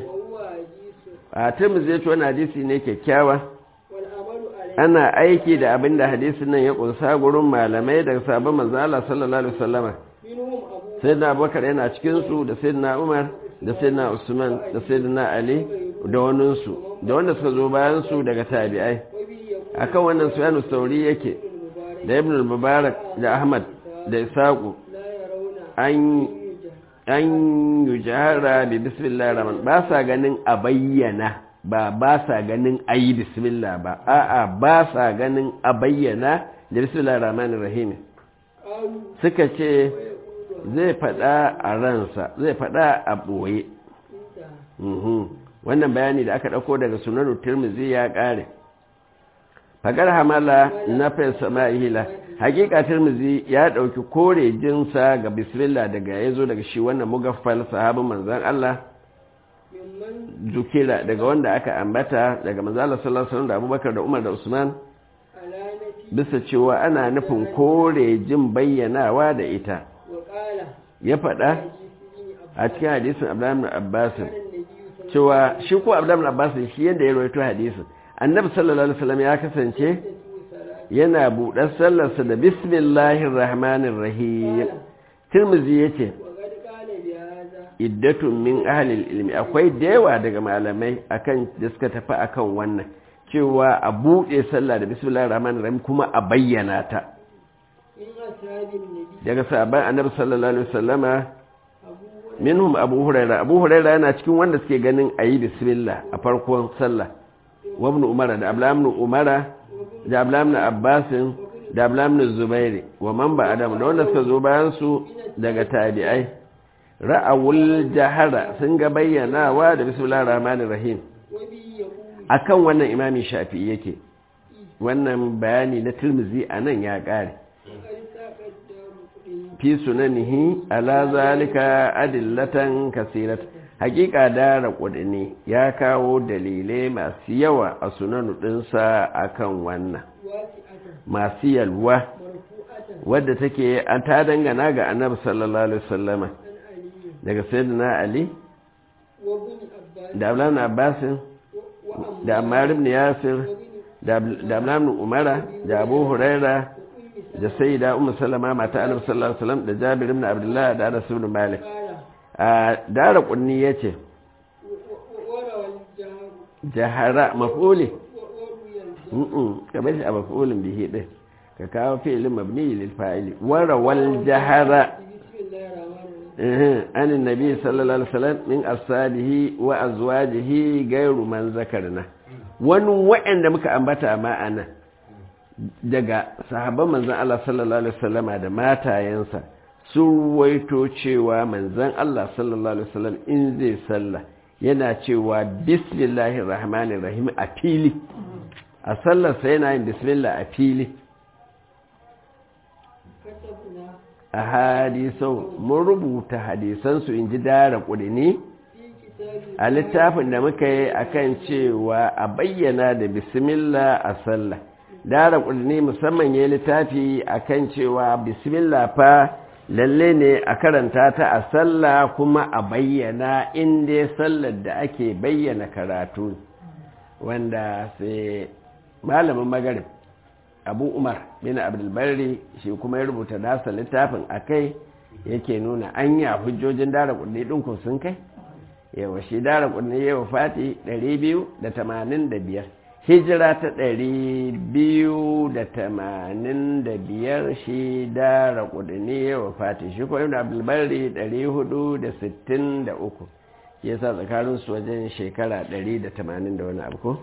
a tirmidhi yace wannan hadisi ne kyakkyawa ana aiki da abin da hadisin nan ya kunsa gurin malamai daga sabon manzo Allah sallallahu alaihi wasallama sayyidina Abubakar yana cikin su da sayyidina Umar da sayyidina Usman da sayyidina Ali da wannan su da wanda suka zo bayan su daga tabi'ai akan wannan Sufyan sauri yake da Ibn al-Mubarak da Ahmad da Isaqu an an yujara bi bismillahir rahman ba sa ganin a bayyana ba ba sa ganin a yi bismillah ba a'a ba sa ganin a bayyana da bismillah rahmanir rahim suka ce zai fada a ransa zai fada a ɓoye wannan bayani da aka ɗauko daga sunan tirmizi ya ƙare fagar hamala na fesa ma'ihila hakika tirmizi ya ɗauki kore jinsa ga bismillah daga ya zo daga shi wannan mugaffal sahabin manzan Allah zukira daga wanda aka ambata daga manzala sallallahu alaihi da abubakar da umar da usman bisa cewa ana nufin kore jin bayyanawa da ita ya faɗa a cikin hadisin abdullahi abbas cewa shi ko abdullahi abbas shi yadda ya rawaito hadisin annabi sallallahu alaihi wasallam ya kasance yana buɗar sallarsa da bismillahir rahmanir rahim tirmizi yace iddatun min ahlil ilmi akwai da yawa daga malamai akan da suka tafi akan wannan cewa a buɗe sallah da bismillahir rahmanir rahim kuma a bayyana ta daga sahabban annabi sallallahu alaihi wasallama minhum abu huraira abu huraira yana cikin wanda suke ganin ayi bismillah a farkon sallah wa ibn umara da abla ibn umara da abla ibn abbas da abla ibn zubairi wa man ba adam da wanda suka zo bayan su daga tabi'ai ra'awul jahara sun ga bayyanawa da bismillahir rahmanir rahim akan wannan imami shafi'i yake wannan bayani na tirmizi anan ya kare fi sunanihi ala zalika adillatan kasirat hakika dara kudini ya kawo dalilai masu yawa a sunanu dinsa akan wannan masu yalwa wadda take an ta dangana ga annabi sallallahu alaihi wasallama daga sayyidina ali da abdullahi abbas da ammar ibn yasir da abdullahi umara da abu huraira da sayyida ummu salama mata annabi sallallahu alaihi wasallam da jabir ibn abdullah da anas ibn malik a dara kunni yace jahara maf'uli mm kamar shi a maf'ulin bihi din ka kawo fi'ilin mabni lil fa'ili wara wal jahara عن النبي صلى الله عليه وسلم من أصحابه وأزواجه غير من ذكرنا wani wa'anda muka ambata ma ana daga sahabban manzan Allah sallallahu alaihi wasallama da matayensa sun waito cewa manzan Allah sallallahu alaihi wasallam in zai sallah yana cewa bismillahir rahmanir rahim a fili a sallarsa yana yin bismillah a fili a hadisau mun rubuta hadisansu in ji dara ƙudini a littafin da muka yi akan cewa a bayyana da bismillah a sallah dara ƙudini musamman ya littafi akan cewa bismillah fa lalle ne a karanta ta a sallah kuma a bayyana inda sallar da ake bayyana karatu wanda sai malamin magarib abu umar bin abdulbari shi kuma ya rubuta nasa littafin a kai yake nuna an yi hujjojin dara kudi ɗinku sun kai yawa shi dara kudi yawa fati 285 hijira ta 285 shi dara kudi ne yawa fati shi kuma ibn abdulbari 463 ya sa tsakaninsu wajen shekara 180 da wani abu ko?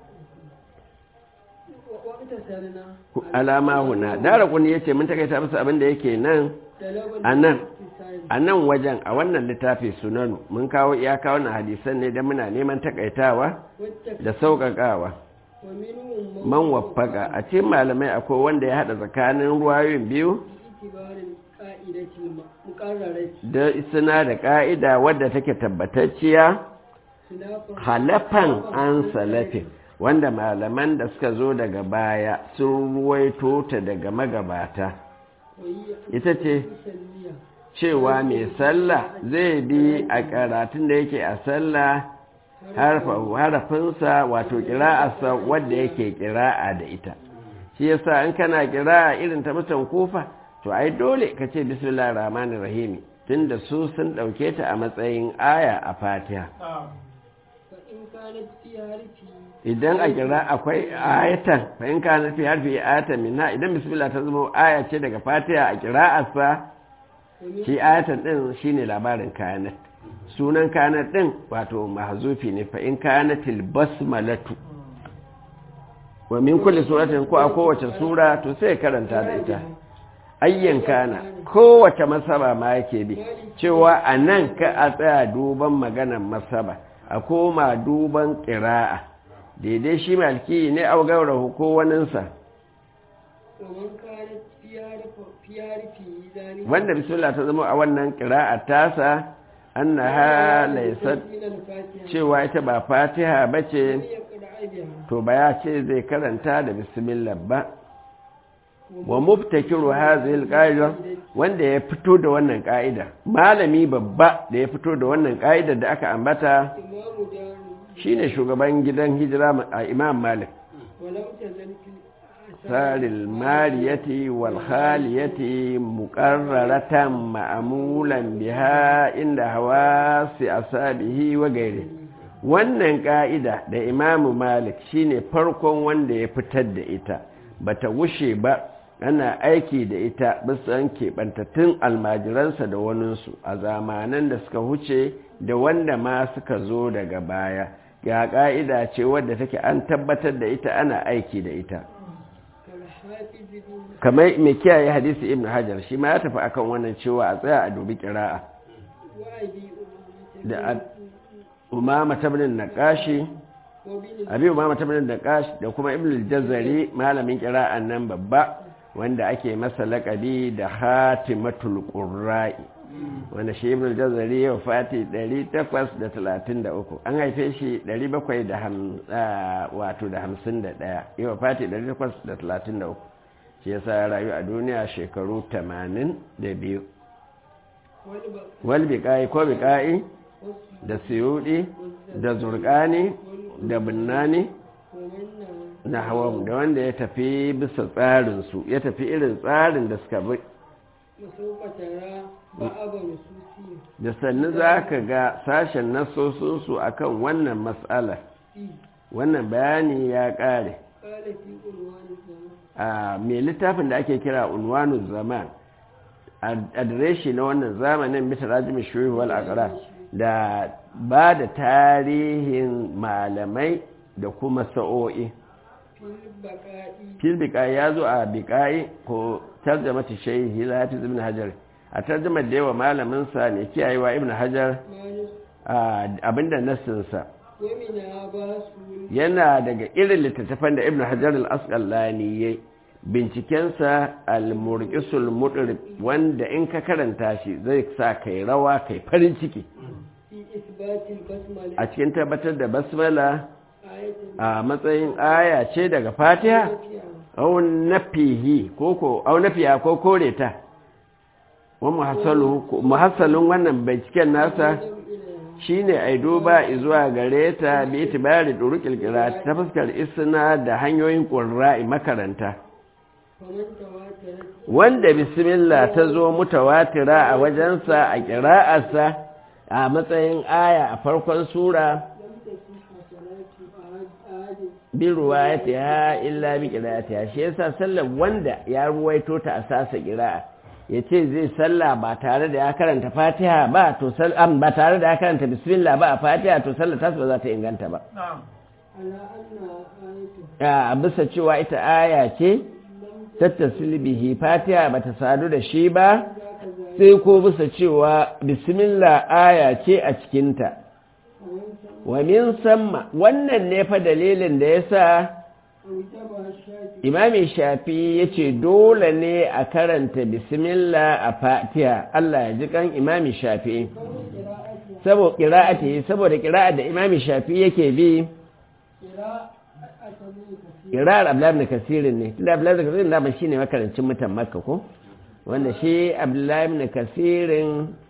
alama huna dara kuni yace mun takaita musu abin da yake nan anan anan wajen a wannan littafi sunanu mun kawo iyaka wannan hadisan ne dan muna neman takaitawa da sauƙaƙawa ومنهم man waffaka a cikin malamai akwai wanda ya haɗa tsakanin ruwayoyin biyu باعتبار القاعدة المقررة da suna da ƙa'ida wadda take tabbatacciya خلافا halafan an salafin wanda malaman da suka zo daga baya sun ruwaito ta daga magabata وهي ita ce مسلية cewa mai sallah zai bi a karatun da yake a sallah harfa- harafinsa wato kira'arsa wadda yake kira'a da ita shi yasa in kana kira'a irin ta mutan kufa to ai dole ka ce bismillahir rahmanir rahim tunda su sun dauke ta a matsayin aya a fatiha فإن كانت في حرفي idan a kira akwai ayatan fa in kana fi harfi ayatan minha idan bismillah ta zama aya ce daga fatiha a kira'arsa ومن shi ayatan din shine labarin kanat sunan kanat din wato mahzufi ne fa in kanatil basmalatu wa min kulli suratin ko a kowace sura to sai karanta da ita ayyan kana kowace masaba ma yake bi cewa a nan ka a tsaya duban maganar masaba a koma duban ƙira'a daidai shi malki ne au gaurahu ko waninsa ومن كانت في حرف في حرفه ذلك wanda bismillah ta zama a wannan ƙira'a tasa annaha laysat من الفاتحة cewa ita ba fatiha bace يقرأ بها to ba ya ce zai karanta da bismillah ba wa mubtakiru hadhihi alqaida wanda ya fito da wannan ka'ida malami babba da ya fito da wannan ka'ida da aka ambata إمام دار shine shugaban gidan hijira a Imam Malik ولم تزل في saril mariyati wal khaliyati muqarraratan ma'mulan biha inda hawasi asabihi wa gairi wannan ka'ida da Imam Malik shine farkon wanda ya fitar da ita bata wushe ba ana aiki da ita bisan keɓantattun almajiransa da waninsu a zamanan da suka huce da wanda ma suka zo daga baya ga ƙa'ida ce wadda take an tabbatar da ita ana aiki da ita كالحافظ بن kamar mai kiyaye hadisi ibn hajar shi ma ya tafi akan wannan cewa a tsaya a dubi kira'a وأبي أمامة da a- umama tabnin naqashi وبن abi umama tabnin naqash da kuma ibn al-jazari malamin kira'an nan babba wanda ake masa laƙabi da hatimatul qurra'i wanda shi ibn al-jazari ya wafati 833 an haife shi 700 da ham- ah, wato da 51 ya wafati 833 shi yasa ya rayu a duniya shekaru 82 والبقاء wal biqai ko biqai da suyudi da zurqani da binnani ومن na hawan da wanda ya tafi bisa tsarinsu ya tafi irin tsarin da suka bi وسوف ترى بعض نصوصهم da sannu za ka ga sashen nasosinsu a kan wannan matsala فيه wannan bayani ya ƙare قال في عنوان الزمان a mai littafin da ake kira unwanu zaman adireshi na wannan zamanin mita rajimi shuhuwal akara da ba da tarihin malamai da kuma sa'o'i في البقاء fil biƙa'i ya zo a biƙa'i ko tarjamata shehi lahafiz ibn hajar a tarjamar da yawa malaminsa ne kiyayewa ibn hajar ما نص a abinda nassinsa ومنها باس yana daga irin littattafan da ibn hajar al-asqalani ya bincikensa al-murqisul mudrib wanda in ka karanta shi zai sa kai rawa kai farin ciki في إثبات البسملة a cikin tabbatar da basmala آية a matsayin aya ce daga fatiha فيها au nafihi ko ko au nafiya ko kore ta wa muhassalu muhassalun wannan binciken nasa إليها shine ai duba zuwa gare ta bi itibari durukil qira'at ta fuskar isna da hanyoyin qurra'i makaranta فمن تواترت wanda bismillah ta zo mutawatira a wajensa a qira'arsa a matsayin aya a farkon sura لم تصح صلاة أحد أحد bi ruwayatiha illa bi qira'atiha shi yasa sallar wanda ya ruwaito ta asasa qira'a yace zai salla ba tare da ya karanta Fatiha ba to sallam ba tare da ya karanta bismillah ba a Fatiha to sallar ta ba za ta inganta ba على أنها آية a bisa cewa ita aya ce tattasili bihi Fatiha bata sadu da shi ba ذاك ذلك sai ko bisa cewa bismillah aya ce a cikinta ومن ثم wa min samma wannan ne fa dalilin da yasa وجمع الشافعي imami shafi ya ce dole ne a karanta bismillah a fatiha Allah ya ji kan imami shafi كون قراءتها saboda ƙira'ati saboda ƙira'a da imami shafi yake bi قراءة ابن كثير ƙira'ar abdullahi ibn kasirin ne tunda abdullahi ibn kasirin dama shine makarancin mutan makka ko wanda shi abdullahi ibn kasirin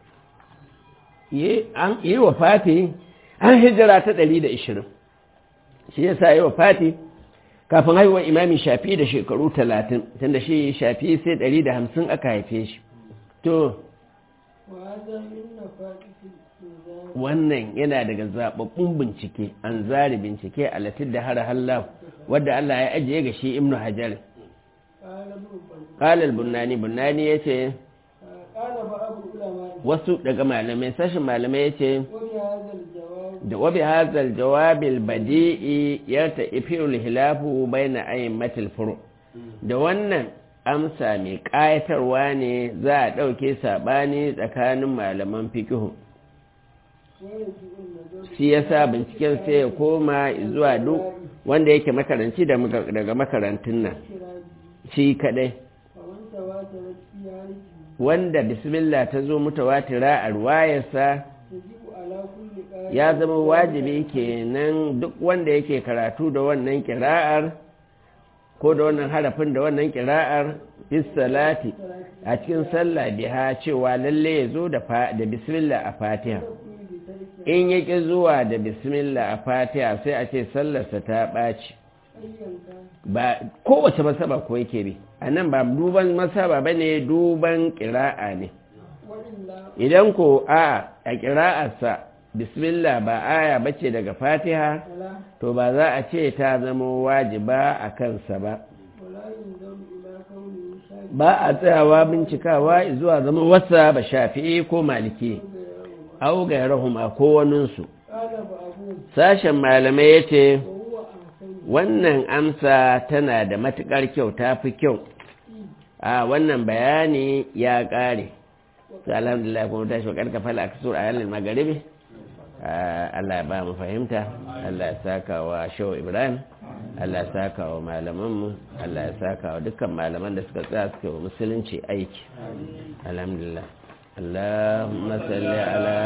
yi an yi wa fati an hijira ta 120 shi yasa yi wa fati kafin haihuwar imami shafi da shekaru 30 tunda shi shafi sai 150 aka haife shi to وهذا من نفائس الإنزال wannan yana daga zababbun bincike an zari bincike a latin da har hallahu wadda Allah ya ajiye ga shi ibnu hajar قال ابن بل qalal bunani bunani yace قال بعض العلماء wasu daga malamai sashin malamai yace وبهذا الجواب da wabi hadhal jawabil badi'i yarta ifirul hilafu baina aymatil furu da wannan amsa mai ƙayatarwa ne za a ɗauke saɓani tsakanin malaman fikihu ويجب النظر shi yasa binciken sai ya koma zuwa duk wanda yake makaranci da muka- daga makarantun nan كراجي shi kadai فمن تواترت في عارفه wanda bismillah ta zo mutawatira a ruwayarsa تجب على كل قارئ ya zama wajibi kenan duk wanda yake karatu da wannan kira'ar ko da wannan harafin da wannan kira'ar bis salati a cikin sallah biha cewa lalle ya zo da fa- da bismillah a fatiha بترك in ya ƙi zuwa da bismillah a fatiha sai a ce sallarsa ta ɓaci أيا كان ba kowace masaba ko yake bi a nan ba duban masaba ba ne duban ƙira'a ne وإلا idan ko a a ƙira'arsa bismillah ba aya bace daga fatiha فلا to ba za a ce ta zama wajiba a kansa ba ولا ينظر إلى كونه شاكرا ba a tsayawa bincikawa zuwa zama wasa ba shafi'i ko maliki au ga rahuma ko waninsu قال بعضهم sashen malamai ya ce وهو أحسن wannan amsa tana da matuƙar kyau ta fi kyau a wannan bayani ya ƙare su alhamdulillah kuma tashi wa ƙarƙa fala a kasur a yanar magaribi Allah ya ba mu fahimta Allah ya saka wa shau ibrahim Allah ya saka wa malamanmu Allah ya saka wa dukkan malaman da suka tsaya suke wa musulunci aiki alhamdulillah اللهم صل على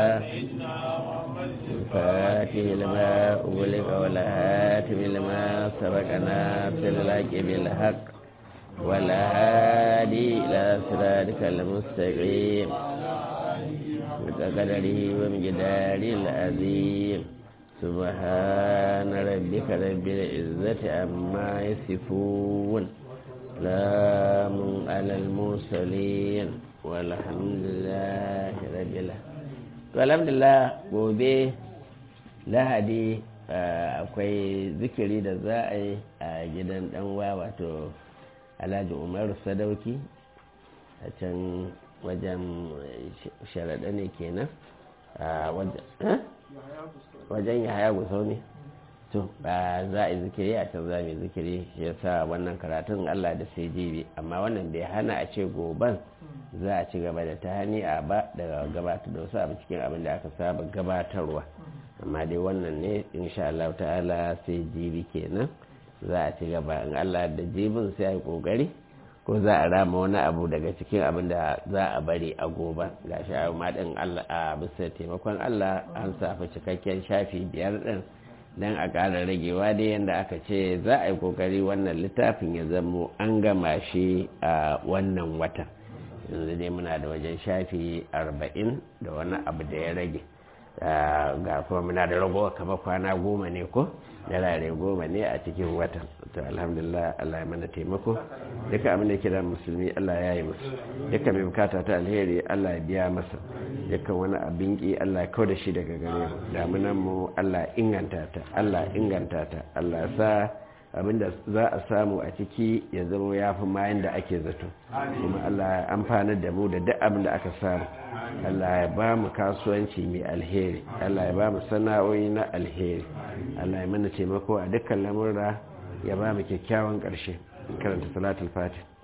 الفاتح لما أغلق والهاتم لما سبق ناصر الحق بالحق والهادي إلى صراطك المستقيم بقدره ومقداره العظيم سبحان ربك رب العزة عما يصفون سلام على المرسلين walhamdulillah rabbil to alhamdulillah gobe lahadi akwai zikiri da za a yi a gidan danwa wato alhaji umaru sadauki a can wajen sharaɗa ne kenan a wajen ya haya gusau ne to ba za a yi zikiri a can za mu yi zikiri ya sa wannan karatun allah da sai jibi amma wannan bai hana a ce goban za a ci gaba da ta hani a ba daga gabatar da wasu abu cikin abin da aka saba gabatarwa amma dai wannan ne insha Allah ta'ala sai jibi kenan za a ci gaba in Allah da jibin sai a yi kokari ko za a rama wani abu daga cikin abin da za a bari a gobe ga shi a maɗin Allah a bisa taimakon Allah an safa cikakken shafi biyar ɗin don a ƙara ragewa dai yadda aka ce za a yi kokari wannan littafin ya zamo an gama shi a wannan watan yanzu dai muna da wajen shafi arba'in da wani abu da ya rage ga kuma muna da ragowa kama kwana goma ne ko darare goma ne a cikin watan to alhamdulillah Allah ya mana taimako duka abin da ke da musulmi Allah ya yi musu duka mai bukata ta alheri Allah ya biya masa duka wani abin ki Allah ya da shi daga gare mu damunan mu Allah inganta ta Allah inganta ta Allah sa abinda za a samu a ciki ya zama ya fi mayan da ake zato kuma Allah ya amfanar da mu da duk abin da aka samu Allah ya ba mu kasuwanci mai alheri Allah ya ba mu sana'o'i na alheri Allah ya mana taimako a dukkan lamurra ya ba mu kyakkyawan ƙarshe karanta salatul fatih